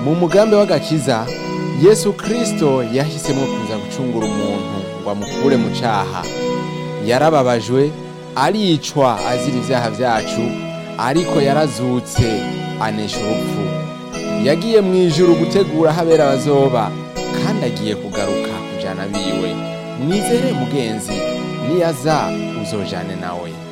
mu mugambi w'agakiza yesu kirisito yahisemo kuza gucungura umuntu ngo amukure mu cyaha yarababajwe aricwa azira ibyaha byacu ariko yarazutse anesha urupfu yagiye mu ijuru gutegura aho abera bazoba kandi agiye kugaruka kujana biwe mwizere mugenzi niyaza uzojane nawe